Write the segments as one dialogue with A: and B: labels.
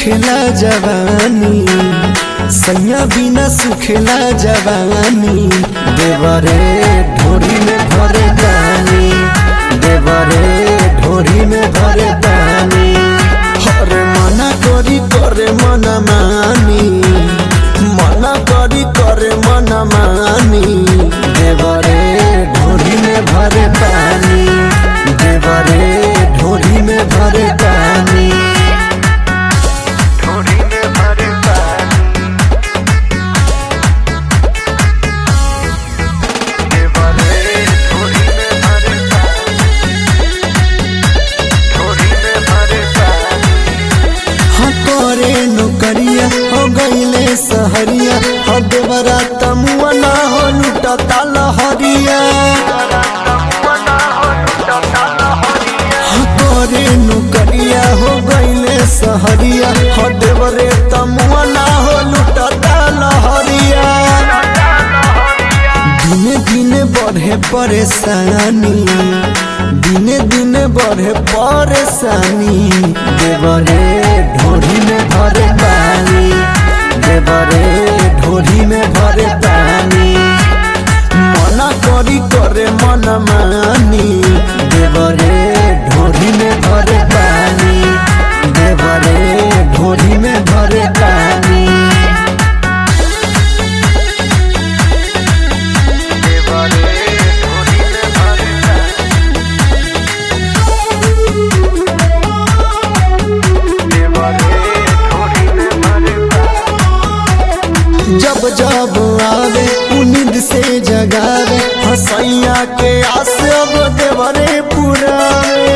A: सुखेला जवानी सैया बिना सुखेला जवानी देवरे ढोरी में भरे दानी देवरे ढोरी में भरे दानी हरे मना करी करे मना मानी मना करी करे मना मानी देवरे ढोरी में भरे पानी देवरे ढोरी में भरे पानी
B: ढोरी में भरे पानी देवरे ढोरी में भरे पानी ढोरी में भरे पानी
A: हाँ तोरे नौकरिया हो गईले सहरिया हो देवरा तमुआ ना हो लुटता लहरिया हाँ तोरे नौकरिया हो गईले सहरिया हो देवरे तमुआ ना हो लुटता लहरिया दिने दिने बढ़े परेशानी दिने दिने बढ़े परेशानी देवरे ढोरी में भरे पानी देवरे ढोरी में भरे पानी मना करी करे मन मानी देवरे ढोरी में भरे पानी देवरे ढोरी में भरे पानी
B: देवरे ढोरी में भरे पानी देवरे ढोरी में भरे पानी
A: जब जब आवे उनिद से जगावे हसैया के आस अब देवरे पुरावे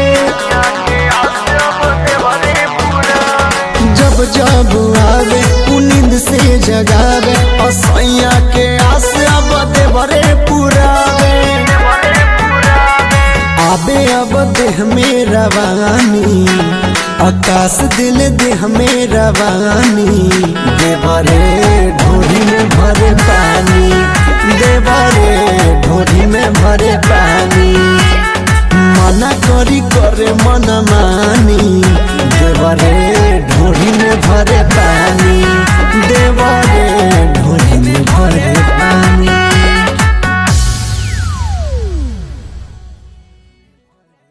A: जब जब आवे उनिद से जगावे हसैया के आस अब देवरे पुरावे आबे अब देह में रवानी आकाश दिल देह में रवानी देवरे ढोरी में भरे पानी देवरे ढोरी में भरे पानी मना करी करे मन मानी देवरे ढोरी में भरे पानी